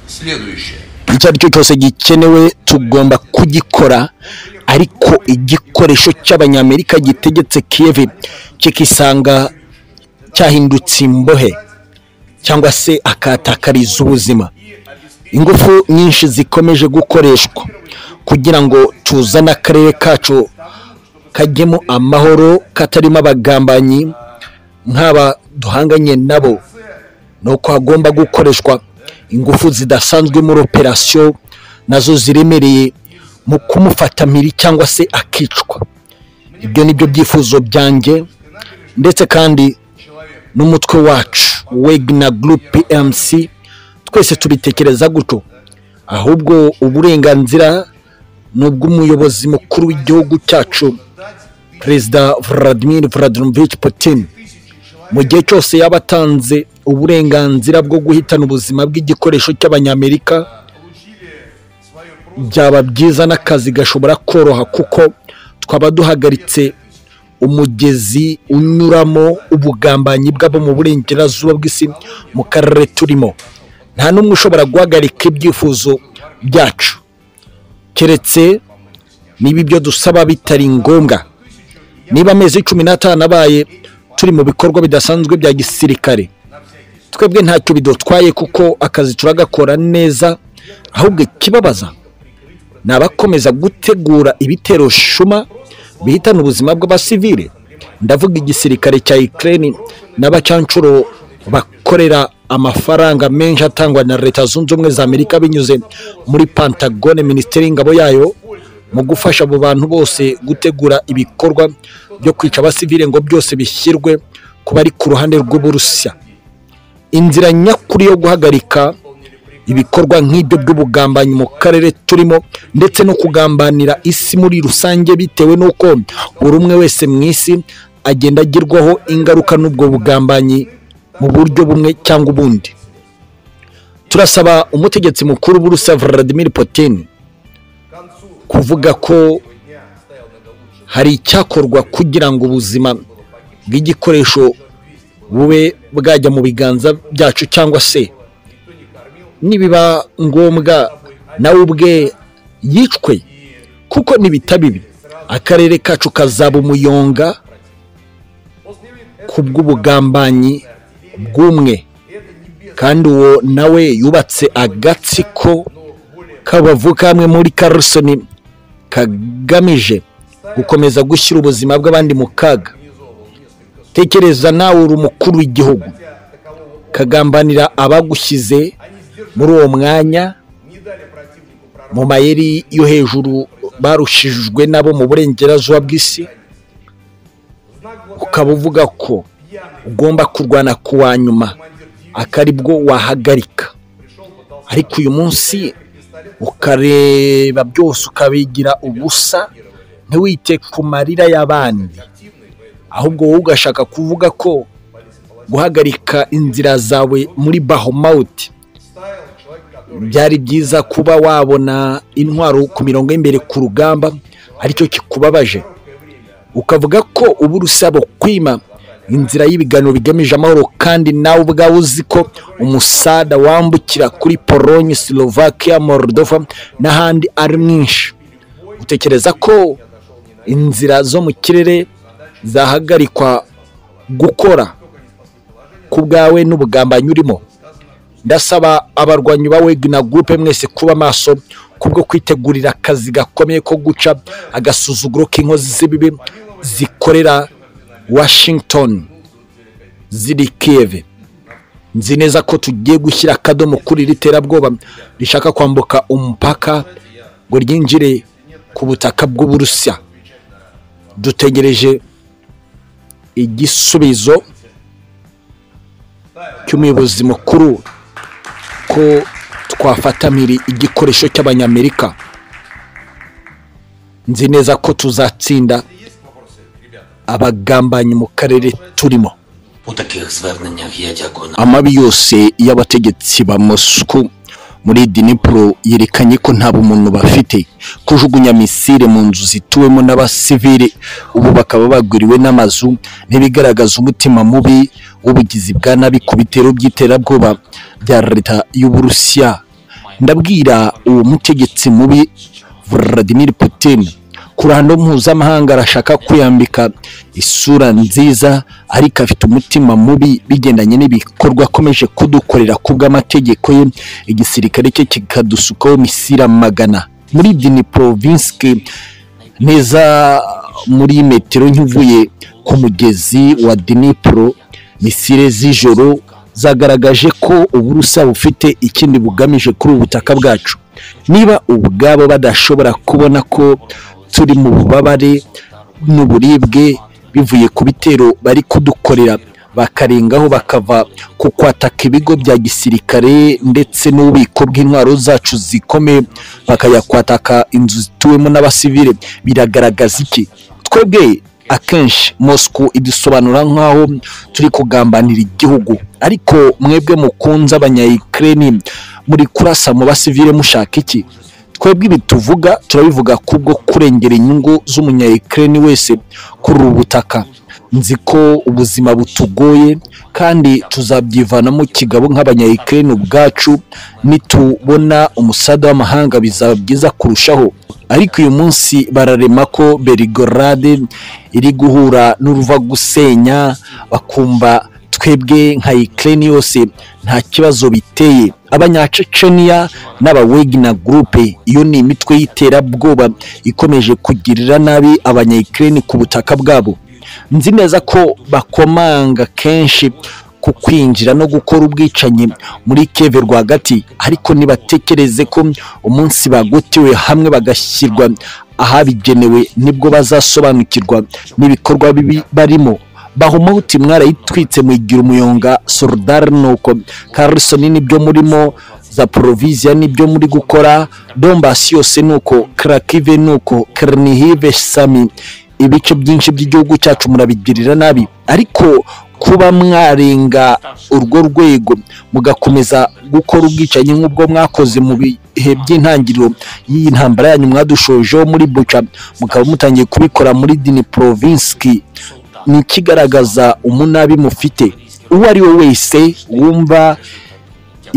Следующее. icyo ari cyo cyose gikenewe tugomba kugikora ariko igikoresho cy'abanyamerika gitegetse kiyevi kikisanga cyahindutse imbohe cyangwa se akatakariza ubuzima ingufu nyinshi zikomeje gukoreshwa kugira ngo tuzane akarere kacu kajyemo amahoro katarimo abagambanyi nk'aba duhanganye nabo ni uko hagomba gukoreshwa ingufu zidasanzwe muri operasiyo nazo ziremereye mu kumufata mpiri cyangwa se akicwa ibyo ni byo byifuzo byanjye ndetse kandi n'umutwe wacu wegna gurupe emusi twese tubitekereza gutyo ahubwo uburenganzira ni ubw'umuyobozi mukuru w'igihugu cyacu perezida Vladimir Vladimirovich Putin mu gihe cyose yaba atanze uburenganzira bwo guhitana ubuzima bw'igikoresho cy'abanyamerika byaba byiza n'akazi gashobora koroha kuko twaba duhagaritse umugezi unyuramo ubugambanyi bw'abo mu burengerazuba bw'isi mu karere turimo nta n'umwe ushobora guhagarika ibyifuzo byacu keretse niba ibyo dusaba bitari ngombwa niba amezi cumi n'atanu abaye turi mu bikorwa bidasanzwe bya gisirikare twebwe ntacyo bidutwaye kuko akazi turagakora neza ahubwo ikibabaza ni abakomeza gutegura ibitero shuma bihitana ubuzima bw'abasivile ndavuga igisirikare cya ikirere n'abacanshuro bakorera amafaranga menshi atangwa na leta zunze ubumwe za amerika binyuze muri pantagone minisiteri y'ingabo yayo mu gufasha abo bantu bose gutegura ibikorwa byo kwica abasivile ngo byose bishyirwe ku bari ku ruhande rw'uburusiya inzira nyakuri yo guhagarika ibikorwa nk'ibyo by'ubugambanyi mu karere turimo ndetse no kugambanira isi muri rusange bitewe n'uko buri umwe wese mu isi agenda agirwaho ingaruka n'ubwo bugambanyi mu buryo bumwe cyangwa ubundi turasaba umutegetsi mukuru w'uburusiya Vladimir Putin kuvuga ko hari icyakorwa kugira ngo ubuzima bw'igikoresho bube bwajya mu biganza byacu cyangwa se nibiba ngombwa nawe ubwe yicwe kuko ntibitabibi akarere kacu kazaba umuyonga ku bw'ubugambanyi bw'umwe kandi uwo nawe yubatse agatsiko k'abavu kamwe muri karusoni kagamije gukomeza gushyira ubuzima bw'abandi mu kaga tekereza nawe uri umukuru w'igihugu kagambanira abagushyize muri uwo mwanya mu mayeri yo hejuru barushijwe nabo mu burengerazuba bw'isi ukaba uvuga ko ugomba kurwana ku wa nyuma akari bwo wahagarika ariko uyu munsi ukareba byose ukabigira ubusa ntiwite ku marira y'abandi ahubwo wowe ugashaka kuvuga ko guhagarika inzira zawe muri bahomawuti byari byiza kuba wabona intwaro ku mirongo y'imbere ku rugamba aricyo kikubabaje ukavuga ko uba urusaba kwima inzira y'ibiganiro bigamije amahoro kandi nawe ubwawe uzi ko umusada wambukira kuri polonye slovakia moldova n'ahandi ari mwinshi utekereza ko inzira zo mu kirere zahagarikwa gukora ku bwawe n'ubugambanyi urimo ndasaba abarwanyi ba wegina gurupe mwese kuba maso kubwo kwitegurira akazi gakomeye ko guca agasuzuguro k'inkozi z'ibibi zikorera washington ziri kiyeve nzi neza ko tugiye gushyira akadomo kuri iri terabwoba rishaka kwambuka umupaka ngo ryinjire ku butaka bw'uburusiya dutegereje igisubizo cy'umuyobozi mukuru ko twafatamira igikoresho cy'abanyamerika nzi neza ko tuzatsinda abagambanyi mu karere turimo У таких зверненнях я дякую на amabi yose y'abategetsi ba mosuku muri dinipuro yerekanye ko nta bumuntu bafite kujugunya misile mu nzu zituwemo n'abasivili ubu bakaba bagwiriwe n'amazu ntibigaragaza umutima mubi w'ubugizi bwa nabi ku bitero by'iterabwoba bya leta y'uburusiya ndabwira uwo mutegetsi mubi Vladimir Putin ku ruhando mpuzamahanga arashaka kwiyambika isura nziza ariko afite umutima mubi bigendanye n'ibikorwa akomeje kudukorera ku bw'amategeko ye igisirikare cye kikadusukaho imisira magana muri Dnipropetrovsk neza muri metero nk'ivuye ku mugezi wa Dnipro misire z'ijoro zagaragaje ko uburusa bufite ikindi bugamije kuri ubu butaka bwacu niba ubwabo badashobora kubona ko turi mu bubabare n'uburibwe bivuye ku bitero bari kudukorera bakarengaho bakava ku kwataka ibigo bya gisirikare ndetse n'ububiko bw'intwaro zacu zikomeye bakajya kwataka inzu zituwemo n'abasivile biragaragaza iki twebwe akenshi Moscow idusobanura nk'aho turi kugambanira igihugu ariko mwebwe mukunze abanyayikireni muri kurasa mu basivile mushaka iki twebwe ibi tuvuga turabivuga kubwo kurengera inyungu z'umunyayikireni wese kuri ubu butaka nzi ko ubuzima butugoye kandi tuzabyivanamo kigabo nk'abanyayikireni ubwacu nitubona umusada w'amahanga bizaba byiza kurushaho ariko uyu munsi bararema ko berigorade iri guhura n'uruva gusenya bakumva twebwe nka Ukraine yose nta kibazo biteye abanyaceceniya n'abawegina gurupe iyo ni imitwe y'iterabwoba ikomeje kugirira nabi abanyayikireni ku butaka bwabo nzi neza ko bakomanga kenshi ku kwinjira no gukora ubwicanyi muri keve rwagati ariko nibatekereze ko umunsi bagotewe hamwe bagashyirwa ahabigenewe nibwo bazasobanukirwa n'ibikorwa bibi barimo bahumahuti mwarayitwitse mwigira umuyonga solidari nuko karisoni nibyo murimo za poroviziya nibyo muri gukora dombasi yose nuko karakive nuko kernihive sami ibice byinshi by'igihugu cyacu murabigirira nabi ariko kuba mwarenga urwo rwego mugakomeza gukora ubwicanyi nk'ubwo mwakoze mu bihe by'intangiriro y'iyi ntambara yanyu mwadushojeho muri buca mukaba mutangiye kubikora muri dini porovinski ni ikigaragaza umunabi mufite uwo ari we wese wumva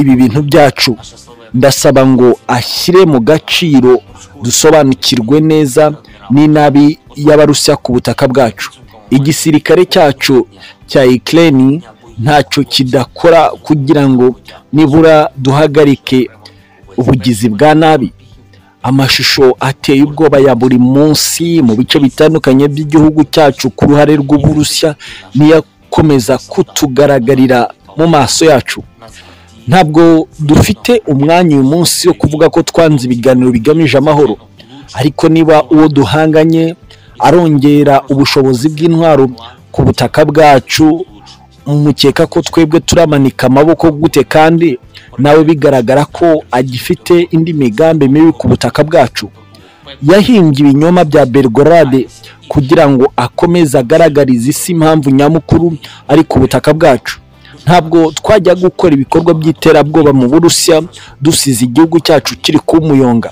ibi bintu byacu ndasaba ngo ashyire mu gaciro dusobanukirwe neza n'inabi y'abarusiya ku butaka bwacu igisirikare cyacu cya Ukraine ntacyo kidakora kugira ngo nibura duhagarike ubugizi bwa nabi amashusho ateye ubwoba ya buri munsi mu bice bitandukanye by'igihugu cyacu ku ruhare rw'uburusiya niyo akomeza kutugaragarira mu maso yacu ntabwo dufite umwanya uyu munsi wo kuvuga ko twanze ibiganiro bigamije amahoro ariko niba uwo duhanganye arongera ubushobozi bw'intwaro ku butaka bwacu mukeka ko twebwe turamanika amaboko gute kandi nawe bigaragara ko agifite indi migambi mibi ku butaka bwacu yahimbye ibinyoma bya bergorade kugira ngo akomeze agaragarize isi impamvu nyamukuru ari ku butaka bwacu ntabwo twajya gukora ibikorwa by'iterabwoba mu burusiya dusize igihugu cyacu kiri ku muyonga